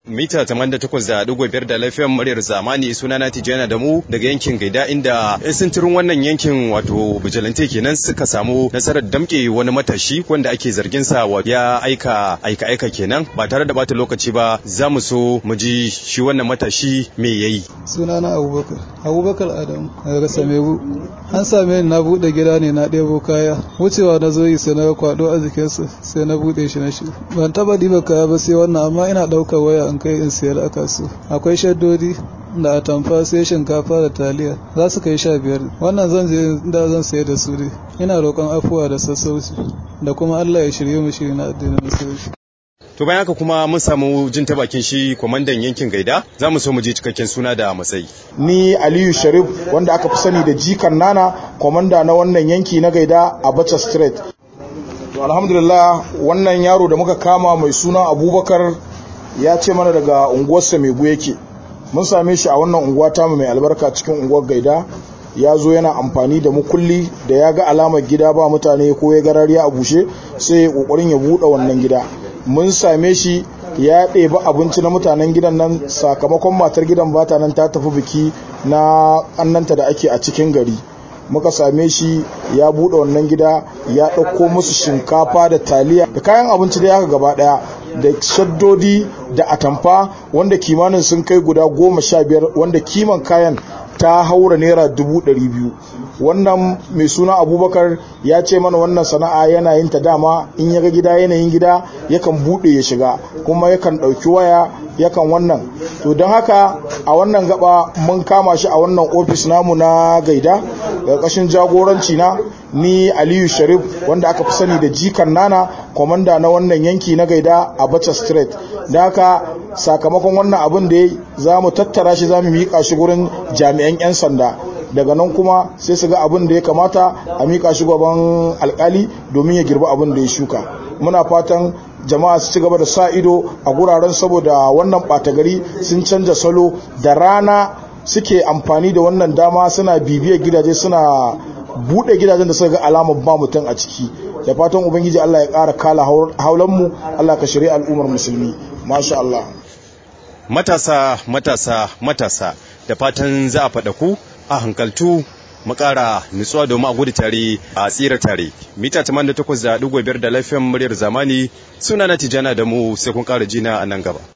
mita 88.5 da lafiyar muryar zamani sunana Tijjana da mu daga yankin Gaida inda yan sintirin wannan yankin wato bijilante kenan suka samu nasarar damke wani matashi wanda ake zargin sa ya aika aika aika kenan ba tare da bata lokaci ba za mu so mu ji shi wannan matashi me yayi sunana Abubakar Abubakar Adamu daga Sameru an same ni na bude gida ne na ɗebo kaya wucewa na zo yi sai na kwado a jikinsa sai na bude shi na shi ban taba diba kaya ba sai wannan amma ina ɗaukar waya in kai in siyar a kasuwa akwai shaddodi da atamfa sai shinkafa da taliya za su kai sha biyar wannan zan je da zan sayar da su ne ina roƙon afuwa da sassauci da kuma Allah ya shirye mu shiri na addinin musulunci To bayan haka kuma mun samu jin ta bakin shi kwamandan yankin Gaida za mu so mu ji cikakken suna da matsayi. Ni Aliyu Sharif wanda aka fi sani da jikan nana kwamanda na wannan yanki na Gaida a Bacha Street. To alhamdulillah wannan yaro da muka kama mai suna Abubakar ya ce mana daga unguwarsa mai yake. Mun same shi a wannan unguwa ta mai albarka cikin unguwar Gaida ya zo yana amfani da mukulli da ya ga alamar gida ba mutane ko ya ga rariya a bushe sai ya kokarin ya buɗe wannan gida. mun same shi ya ɗebi abinci na mutanen gidan nan sakamakon matar gidan bata nan ta tafi biki na ƙannanta da ake a cikin gari muka same shi ya buɗe wannan gida ya ɗauko musu shinkafa da taliya da kayan abinci da aka gaba ɗaya da shaddodi da atamfa wanda kimanin sun kai guda goma sha biyar wanda kiman kayan ta haura naira dubu ɗari biyu wannan mai suna abubakar ya ce mana wannan sana'a yana yin ta dama in ya ga gida yanayin gida yakan buɗe ya shiga kuma yakan ɗauki waya yakan wannan to don haka a wannan gaba mun kama shi a wannan ofis namu na gaida ƙarƙashin jagoranci na ni aliyu sharif wanda aka fi sani da jikan nana kwamanda na wannan yanki na gaida a bacha street da haka sakamakon wannan abin da ya za mu tattara shi za mu miƙa shi gurin jami'an 'yan sanda daga nan kuma sai su ga abin da ya kamata a miƙa shi gaban alkali domin ya girba abin da ya shuka muna fatan jama'a su ci gaba da sa ido a guraren saboda wannan ɓata gari sun canja salo da rana suke amfani da wannan dama suna bibiyar gidaje suna buɗe gidajen da suka ga alamar ba mutum a ciki da fatan ubangiji Allah ya ƙara kala haulanmu Allah ka shirya al'ummar musulmi masha Allah matasa matasa matasa da fatan za a faɗa ku a hankaltu mu ƙara nutsuwa domin a gudu tare a tsira tare mita 88.5 da lafiyan muryar zamani suna na tijana da mu sai kun ƙara jina a nan gaba